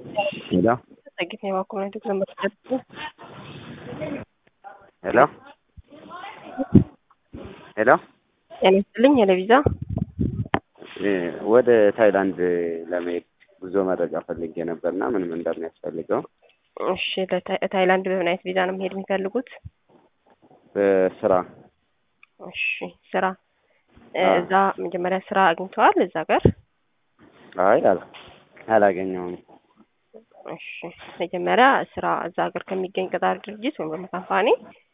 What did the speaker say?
ሄሎ ጥቂት ነው የባኮመንቱ ዘመርበት ሄሎ ሄሎ ጤና ይስጥልኝ የለቪዛ ወደ ታይላንድ ለመሄድ ጉዞ መረጃ ፈልጌ ነበርና ምንም እንደሚያስፈልገው እሺ ታይላንድ በምን አይነት ቪዛ ነው መሄድ የሚፈልጉት በስራ እሺ ስራ እዛ መጀመሪያ ስራ አግኝተዋል እዛ ጋር አይ አል አላገኘውም እሺ መጀመሪያ ስራ እዛ ሀገር ከሚገኝ ቀጣሪ ድርጅት ወይም ደግሞ ካምፓኒ